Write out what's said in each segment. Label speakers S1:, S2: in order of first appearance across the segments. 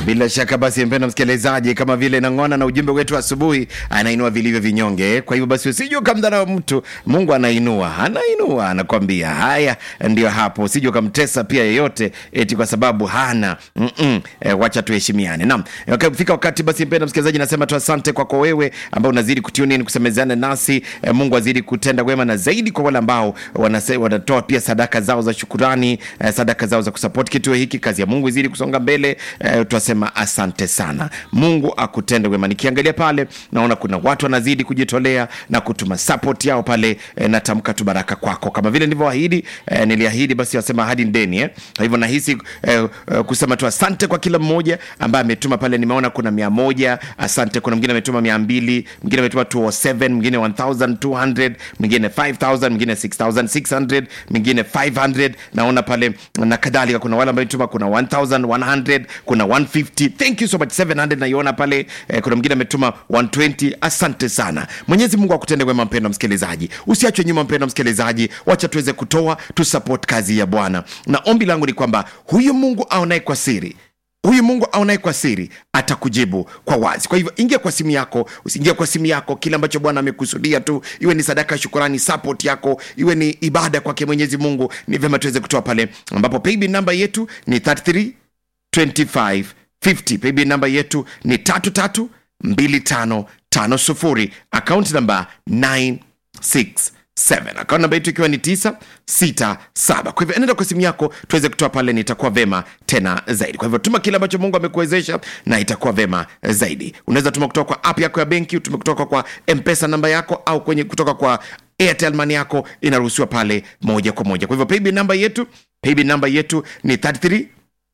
S1: Bila shaka basi, mpendwa msikilizaji, kama vile nang'ona na ujumbe wetu asubuhi, anainua vilivyo vinyonge. Kwa hivyo basi, usije ukamdharau mtu, Mungu anainua, anainua, anakwambia. Haya, ndio hapo, usije ukamtesa pia yeyote eti kwa sababu hana mm -mm. E, wacha tuheshimiane. Naam, fika wakati basi, mpendwa msikilizaji, nasema tu asante kwako wewe ambao unazidi kutune in kusemezana nasi. E, Mungu azidi kutenda wema na zaidi kwa wale ambao wanase, wanatoa pia sadaka zao za shukurani, e, sadaka zao za kusupport kituo hiki. Kazi ya Mungu izidi kusonga mbele. E, tunasema asante sana, Mungu akutende wema. Nikiangalia pale naona kuna watu wanazidi kujitolea na kutuma support yao pale. E, natamka tu baraka kwako kama vile nilivyoahidi. E, niliahidi basi, wasema ahadi ndeni eh. Kwa hivyo nahisi e, e, kusema tu asante kwa kila mmoja ambaye ametuma pale. Nimeona kuna mia moja, asante. Kuna mwingine ametuma mia mbili, mwingine ametuma 207, mwingine 1200, mwingine 5000, mwingine 6600, mwingine 500 naona pale na kadhalika. Kuna wale ambao ametuma kuna 1100, kuna 150. Thank you so much 700 naiona pale eh, kuna mwingine ametuma 120. Asante sana. Mwenyezi Mungu akutende wema, mpendwa msikilizaji, usiachwe nyuma mpendwa msikilizaji, wacha tuweze kutoa tu support kazi ya Bwana, na ombi langu ni kwamba huyu Mungu aonaye kwa siri huyu mungu aonaye kwa siri atakujibu kwa wazi kwa hivyo ingia kwa simu yako usiingia kwa simu yako kile ambacho bwana amekusudia tu iwe ni sadaka ya shukurani support yako iwe ni ibada kwake mwenyezi mungu ni vyema tuweze kutoa pale ambapo paybill namba yetu ni 33 25 50 paybill namba yetu ni 33 25 50 akaunti namba 967 akaunti namba yetu ikiwa ni 967 kwa hivyo enenda kwa simu yako tuweze kutoa pale ni itakuwa vema tena zaidi kwa hivyo tuma kile ambacho mungu amekuwezesha na itakuwa vema zaidi unaweza tuma kutoka kwa app yako ya benki utume kutoka kwa mpesa namba yako au kwenye kutoka kwa airtel money yako inaruhusiwa pale moja kwa moja kwa hivyo paybill namba yetu paybill namba yetu ni 33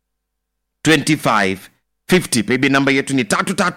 S1: 25 50 paybill namba yetu ni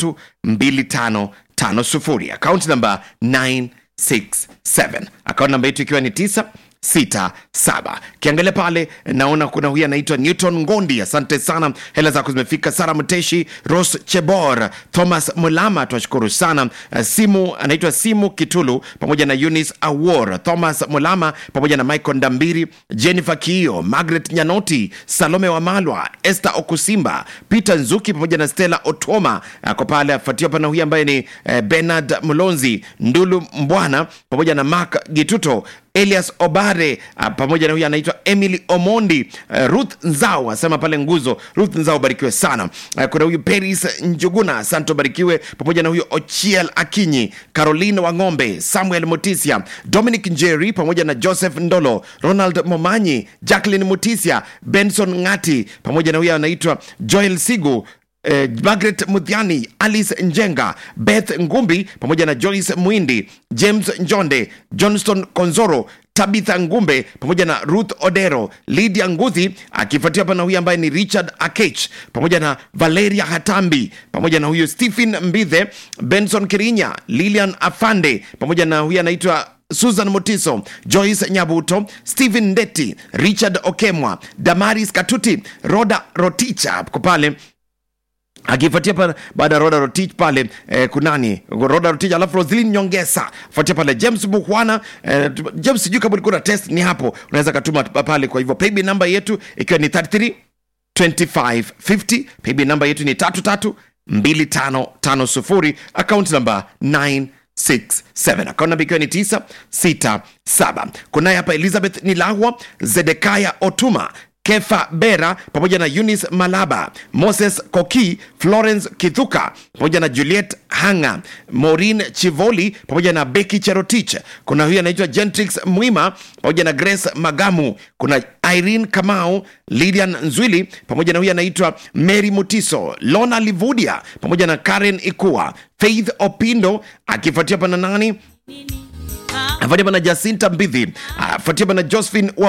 S1: 332550 akaunti namba 967 akaunti namba yetu ikiwa ni 9 sita saba kiangalia pale naona kuna huyu anaitwa newton ngondi asante sana hela zako zimefika sara mteshi ros chebor thomas mulama twashukuru sana Uh, simu anaitwa simu kitulu pamoja na eunice awor thomas mulama pamoja na michael ndambiri jennifer kiio margaret nyanoti salome wamalwa esther okusimba peter nzuki pamoja na stella otoma ako pale afuatiwa pana huyu ambaye ni eh, bernard mlonzi ndulu mbwana pamoja na mark gituto elias obare uh, pamoja na huyu anaitwa emily omondi uh, ruth nzao asema pale nguzo ruth nzao barikiwe sana uh, kuna huyu peris njuguna santo barikiwe pamoja na huyu ochiel akinyi caroline wang'ombe samuel mutisia dominic njeri pamoja na joseph ndolo ronald momanyi jacklin mutisia benson ngati pamoja na huyu anaitwa joel sigu Eh, margaret mudhiani alice njenga beth ngumbi pamoja na joyce mwindi james njonde johnston konzoro tabitha ngumbe pamoja na ruth odero lydia nguthi akifuatia hapa na huyu ambaye ni richard akech pamoja na valeria hatambi pamoja na huyu stephen mbithe benson kirinya lilian afande pamoja na huyu anaitwa susan motiso joyce nyabuto stephen ndeti richard okemwa damaris katuti roda roticha ko pale akifuatia pale baada ya roda rotich pale eh, kunani roda rotich alafu roslin nyongesa fuatia pale james muhwana eh, james sijui kama ulikuwa na test ni hapo unaweza katuma pale kwa hivyo paybill namba yetu ikiwa ni 33 25 50 paybill namba yetu ni 33 2550 account namba 9 67 akaunti namba ikiwa ni 967 kunaye hapa elizabeth nilahwa zedekaya otuma kefa bera pamoja na eunice malaba moses koki florence kithuka pamoja na juliet hanga morin chivoli pamoja na beki cherotich kuna huyu anaitwa gentrix mwima pamoja na grace magamu kuna irene kamau lidian nzwili pamoja na huyu anaitwa mary mutiso lona livudia pamoja na karen ikua faith opindo akifuatia pana nani afuatia pana jacinta mbidhi afuatia pana josephine wa